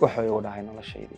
wuxuu igu dhahay noloshaydii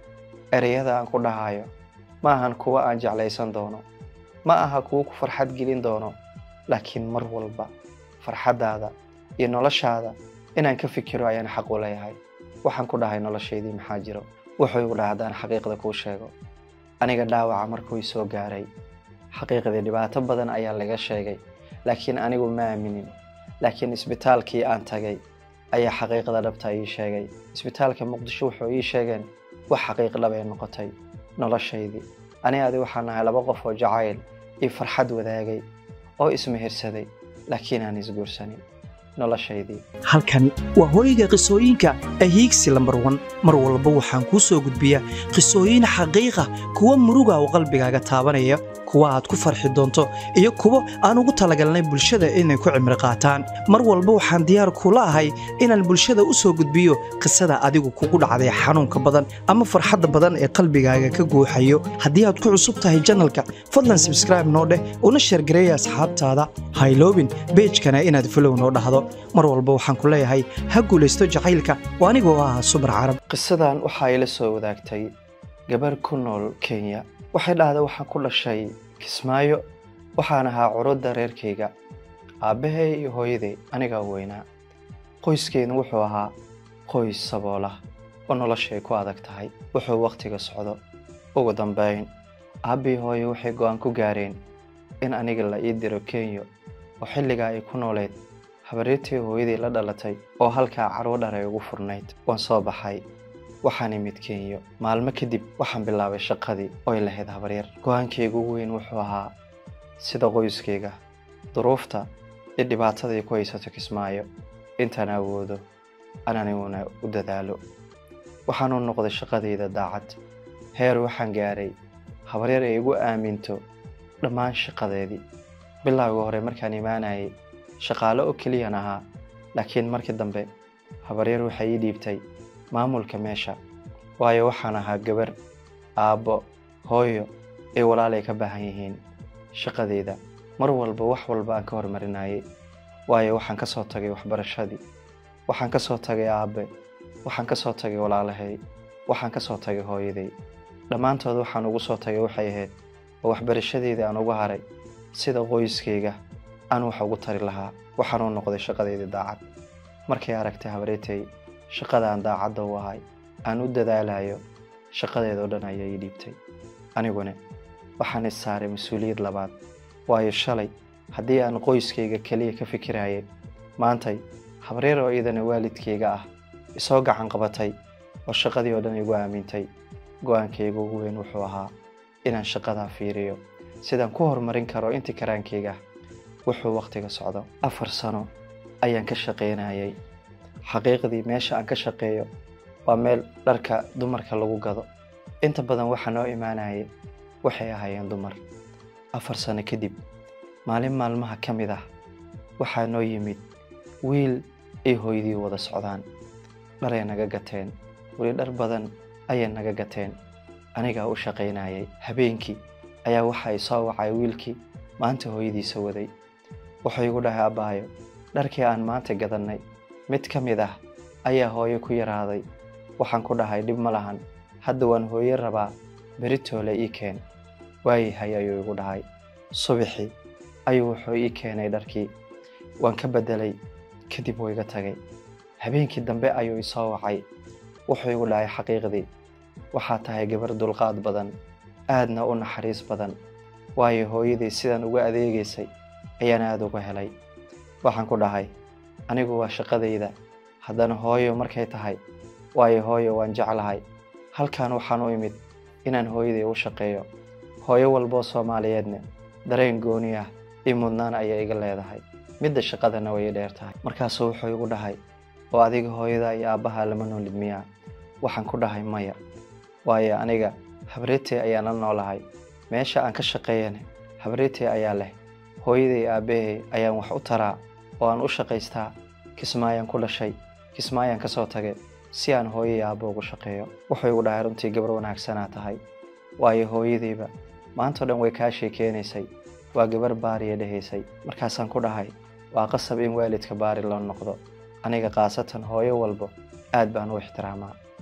ereyada aan ku dhahayo ma ahan kuwo aan jeclaysan doono ma aha kuwo ku farxad gelin doono laakiin mar walba farxaddaada iyo noloshaada inaan ka fikiro ayaan xaq u leeyahay waxaan ku dhahay noloshaydii maxaa jiro wuxuu igu dhahay haddaan xaqiiqda kuu sheego aniga dhaawaca markuu isoo gaaray xaqiiqdii dhibaato badan ayaa laga sheegay laakiin anigu ma aaminin laakiin isbitaalkii aan tagay ayaa xaqiiqda dhabta ii sheegay isbitaalka muqdisho wuxuu ii sheegeen wax xaqiiq dhab ay noqotay noloshaydii ani adi waxaan nahay laba qof oo jacayl iyo farxad wadaagay oo ismehirsaday laakiin aan isguursanin noloshaydii halkan waa hooyga qisooyinka ahiigsi lambar wan mar walba waxaan kuu soo gudbiyaa qisooyin xaqiiqa kuwa muruga oo qalbigaaga taabanaya kuwa aad ku farxi doonto iyo kuwo aan ugu talagalnay bulshada inay ku cimri qaataan mar walba waxaan diyaar kula ahay inaan bulshada u soo gudbiyo qisada adigu kugu dhacday xanuunka badan ama farxadda badan ee qalbigaaga ka guuxayo haddii aad ku cusub tahay janalka fadlan sabskraibe noo dheh una sheergareeya asxaabtaada hayloobin beejkana inaad folow noo dhahdo mar walba waxaan ku leeyahay ha guulaysto jacaylka oo anigoo ah subar carab qisadan waxaa ila soo wadaagtay gabarh ku nool kenya waxay dhahday waxaan ku dhashay kismaayo waxaan ahaa curudda reerkayga aabbahay iyo hooyaday anigaa weynaa qoyskeenu wuxuu ahaa qoys saboolah oo noloshay ku adag tahay wuxuu wakhtiga socdo ugu dambayn aabbii hooye waxay go'aan ku gaareen in aniga la ii diro kenya oo xilligaa ay ku nooleed habaryartii hooyadii la dhalatay oo halkaa carwo dhar ay ugu furnayd waan soo baxay waxaan imid kenya maalmo kadib waxaan bilaabay shaqadii oy lahayd habaryar go-aankayga ugu weyn wuxuu ahaa sida qoyskayga duruufta iyo dhibaatada ay ku haysato kismaayo intaan awoodo an aniguna u dadaalo waxaan u noqday shaqadayda daacad heer waxaan gaaray habaryar ay igu aaminto dhammaan shaqadeedii bilowga hore markaan imaanayay shaqaale oo keliyan ahaa laakiin markii dambe habaryar waxay ii dhiibtay maamulka meesha waayo waxaan ahaa gabar aabbo hooyo ay walaalay ka baahan yihiin shaqadeyda mar walba wax walba aan ka hormarinayay waayo waxaan ka soo tagay waxbarashadii waxaan ka soo tagay aabbe waxaan ka soo tagay walaalahay waxaan ka soo tagay hooyaday dhammaantood waxaan ugu soo tagay waxay ahayd oo waxbarashadeydii aan ugu haray sida qoyskayga aan wax ugu tari lahaa waxaan u noqday shaqadeydii daacad markay aragtay habareetay shaqada aan daacadda u ahay aan u dadaalayo shaqadeedao dhan ayaa ii dhiibtay aniguna waxaan is saaray mas-uuliyad labaad waayo shalay haddii aan qoyskayga keliya ka fikirayay maantay habreer oo iidana waalidkayga ah isoo gacan qabatay oo shaqadii oo dhan igu aamintay go-aankayga ugu weyn wuxuu ahaa inaan shaqadaa fiiriyo sidaan ku horumarin karo intii karaankayga ah wuxuu wakhtiga socdo afar sano ayaan ka shaqaynayay xaqiiqdii meesha aan ka shaqeeyo waa meel dharka dumarka lagu gado inta badan waxaa noo imaanayay waxay ahaayeen dumar afar sano kadib maalin maalmaha ka mid ah waxaa noo yimid wiil ay hooyadii wada socdaan dharay naga gateen weli dhar badan ayay naga gateen anigaa u shaqaynayay habeenkii ayaa waxa ay soo wacay wiilkii maanta hooyadiisa waday wuxuu igu dhahay abbaayo dharkii aan maanta gadannay mid ka mid ah ayaa hooyo ku yaraaday waxaan ku dhahay dhib ma lahan hadda waan hooyo rabaa beritoole ii keen waayahay ayuu igu dhahay subaxii ayuu wuxuu ii keenay dharkii waan ka beddelay kadib wuu iga tagay habeenkii dambe ayuu isoo wacay wuxuu igu dhahay xaqiiqdii waxaa tahay gabar dulqaad badan aadna u naxariis badan waayo hooyadii sidaan uga adeegaysay ayaan aada uga helay waxaan ku dhahay anigu waa shaqadayda haddana hooyo markay tahay waayo hooyo waan jeclahay halkan waxaan u imid inaan hooyaday u shaqeeyo hooyo walboo soomaaliyeedna dareen gooni ah io mudnaan ayaa iga leedahay midda shaqadana way dheer tahay markaasuu wuxuu igu dhahay oo adiga hooyada iyo aabbaha lama noolid miyaa waxaan ku dhahay maya waayo aniga habreetay ayaan la noolahay meesha aan ka shaqeeyana habreetay ayaa leh hooyaday aabbahay ayaan wax u taraa oo aan u shaqaystaa kismaayaan ku dhashay kismaayaan ka soo tagay si aan hooyo iyo aabbo ugu shaqeeyo wuxuu igu dhahay runtii gabar wanaagsanaa tahay waayo hooyadayba maantao dhan way kaa sheekeynaysay waa gabar baariya dhehaysay markaasaan ku dhahay waa qasab in waalidka baari loo noqdo aniga khaasatan hooyo walbo aad baan u ixtiraamaa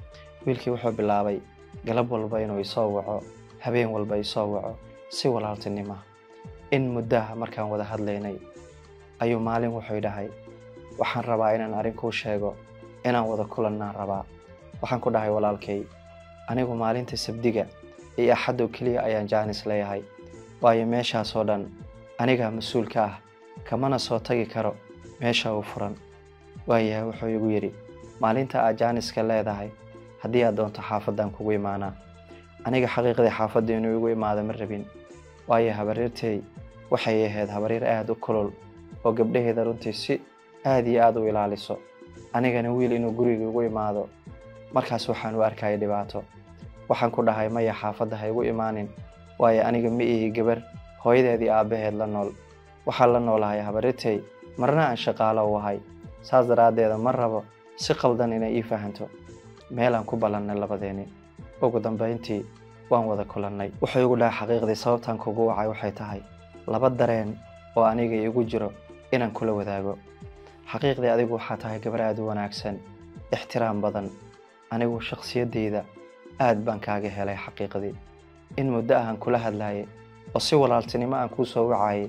wiilkii wuxuu bilaabay galab walba inuu isoo waco habeen walba isoo waco si walaaltinima in muddaha markaan wada hadlaynay ayuu maalin wuxuu dhahay waxaan rabaa inaan arrin kuu sheego inaan wada kulannaan rabaa waxaan ku dhahay walaalkay anigu maalinta sabdiga iyo axaddow keliya ayaan jaanis leeyahay waayo meeshaasoo dhan anigaa mas-uul ka ah kamana soo tagi karo meesha uu furan waayahay wuxuu igu yidhi maalinta aad jaaniska leedahay haddii aad doonto xaafaddan kugu imaanaa aniga xaqiiqdii xaafadda inuu igu imaado ma rabin waayo habaryartay waxay ahayd habaryar aada u kulul oo gabdhaheeda runtii si aada iyo aada u ilaaliso anigana wiil inuu guriga igu imaado markaas waxaan u arkaya dhibaato waxaan ku dhahay maya xaafadda ha igu imaanin waayo aniga ma ihi gabar hooyadeedii aabbaheed la nool waxaan la noolahay habaryartay marna aan shaqaalo u ahay saas daraaddeeda ma rabo si qaldan inay ii fahanto meelaan ku ballannay labadeeni ugu dambayntii waan wada kulannay wuxuu igu dhahay xaqiiqdii sababtaan kugu wacay waxay tahay laba dareen oo aniga igu jiro inaan kula wadaago xaqiiqdii adigu waxaa tahay gabar aada u wanaagsan ixtiraam badan anigu shakhsiyaddayda aad baan kaaga helay xaqiiqdii in muddo ahaan kula hadlaayay oo si walaaltinimo aan kuu soo wacayay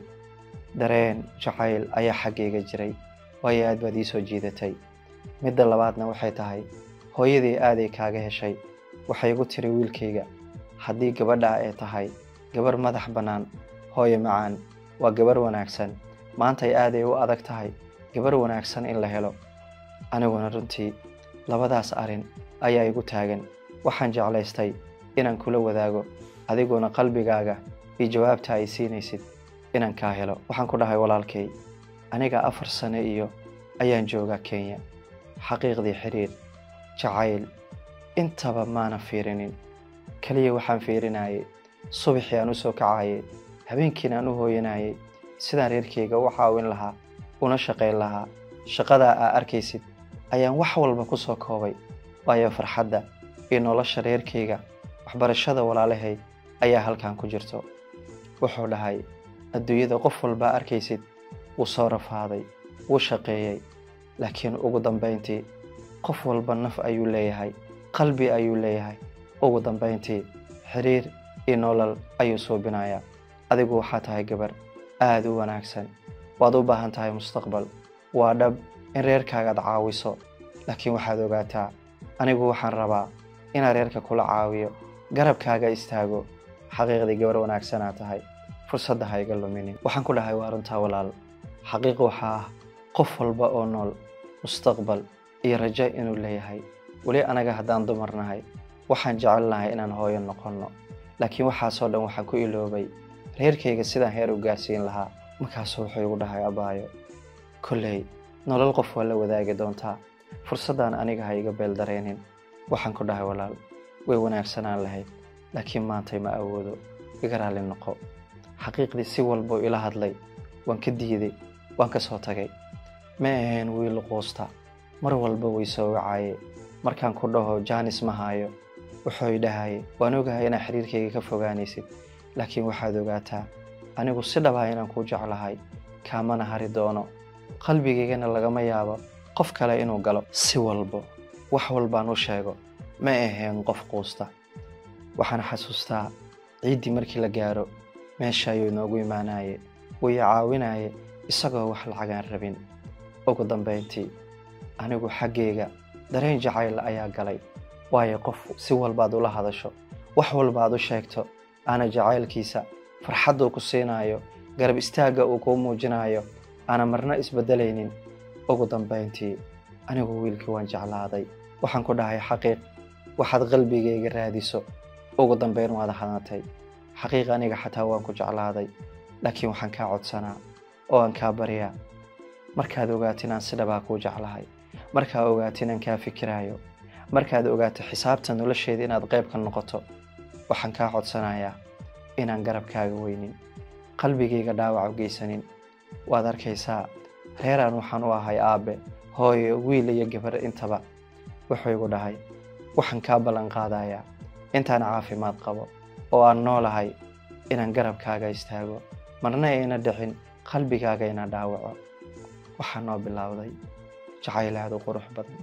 dareen jacayl ayaa xaggayga jiray waayo aad baad ii soo jiidatay midda labaadna waxay tahay hooyadii aaday kaaga heshay waxay igu tiri wiilkayga haddii gabadha ay tahay gabar madax bannaan hooyo macaan waa gabar wanaagsan maantay aaday u adag tahay gabar wanaagsan in la helo aniguna runtii labadaas arrin ayaa igu taagan waxaan jeclaystay inaan kula wadaago adiguna qalbigaaga iyo jawaabta ay siinaysid inaan kaa helo waxaan ku dhahay walaalkay aniga afar sano iyo ayaan joogaa kenya xaqiiqdii xiriir jacayl intaba maana fiirinin keliya waxaan fiirinayay subaxii aan u soo kacayay habeenkiina aan u hooyanayay sidaan reerkayga u caawin lahaa una shaqayn lahaa shaqadaa aa arkaysid ayaan wax walba ku soo koobay waayo farxadda iyo nolosha reerkayga waxbarashada walaalahay ayaa halkan ku jirto wuxuu dhahay adduunyada qof walbaa arkaysid wuu soo rafaaday wuu shaqeeyey laakiin ugu dambayntii qof walba naf ayuu leeyahay qalbi ayuu leeyahay ugu dambayntii xiriir iyo nolol ayuu suubinayaa adigu waxaa tahay gabar aada u wanaagsan waad u baahan tahay mustaqbal waa dhab in reerkaagaad caawiso laakiin waxaad ogaataa anigu waxaan rabaa inaan reerka kula caawiyo garabkaaga istaago xaqiiqdii gabar wanaagsanaa tahay fursadda ha iga luminin waxaan ku dhahay waa runtaa walaal xaqiiq waxaa ah qof walba oo nool mustaqbal iyo rajo inuu leeyahay weli anaga haddaan dumar nahay waxaan jecel nahay inaan hooyo noqonno laakiin waxaasoo dhan waxaan ku iloobay reerkayga sidaan heer u gaarsiin lahaa markaasuu wuxuu igu dhahay abaayo kolley nolol qof waa la wadaagi doontaa fursaddan aniga ha iga beel dareenin waxaan ku dhahay walaal way wanaagsanaan lahayd laakiin maantay ma awoodo iga raalli noqo xaqiiqdii si walbuu ila hadlay waan ka diiday waan ka soo tagay ma ahayn wiil quusta mar walba way soo wacaye markaan ku dhaho jaanis ma haayo wuxuu idhahaye waan ogahay inaad xiriirkayga ka fogaanaysid laakiin waxaad ogaataa anigu si dhabaa inaan kuu jeclahay kaamana hari doono qalbigaygana lagama yaabo qof kale inuu galo si walbo wax walbaan u sheego ma ahayn qof quusta waxaan xasuustaa ciiddii markii la gaaro meesha ayuu inoogu imaanaye wuu i caawinaye isagoo wax lacagaan rabin ugu dambayntii anigu xaggayga dareen jacayl ayaa galay waayo qof si walbaad ula hadasho wax walbaad u sheegto aana jacaylkiisa farxadduu ku siinayo garab istaagga uu kuu muujinayo aana marna isbeddelaynin ugu dambayntii anigu wiilkii waan jeclaaday waxaan ku dhahay xaqiiq waxaad qalbigayga raadiso ugu dambayn waad hadantay xaqiiq aniga xataa waan ku jeclaaday laakiin waxaan kaa codsanaa oo aan kaa baryaa markaad ogaato inaan si dhabaa kuu jeclahay markaad ogaato inaan kaa fikiraayo markaad ogaato xisaabta nolosheeda inaad qayb ka noqoto waxaan kaa codsanayaa inaan garabkaaga weynin qalbigayga dhaawac u geysanin waad arkaysaa reeraan waxaan u ahay aabbe hooyo wiil iyo gabar intaba wuxuu igu dhahay waxaan kaa ballan qaadayaa intaan caafimaad qabo oo aan noolahay inaan garabkaaga istaago marna ayna dhicin qalbigaaga ina dhaawaco waxaa noo bilowday jacayl aad u qurux badan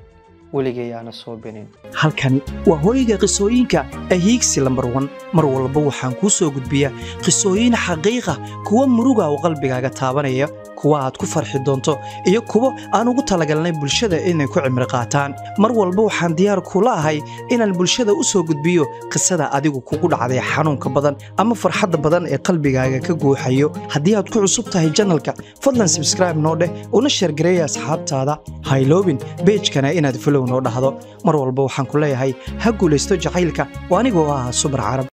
weligay aana soo binin halkani waa hooyga qisooyinka ahiigsi lambar wan mar walba waxaan kuu soo gudbiyaa qisooyin xaqiiqa kuwa muruga oo qalbigaaga taabanaya kuwa aad ku farxi doonto iyo kuwo aan ugu talagalnay bulshada inay ku cimri qaataan mar walba waxaan diyaar kula ahay inaan bulshada u soo gudbiyo qisada adigu kugu dhacday xanuunka badan ama farxadda badan ee qalbigaaga ka guuxayo haddii aad ku cusub tahay janalka fadlan sabskraibe noo dheh una sheergareeya asxaabtaada hayloobin beejkana inaad folow noo dhahdo mar walba waxaan ku leeyahay ha guulaysto jacaylka oo anigoo ah subar carab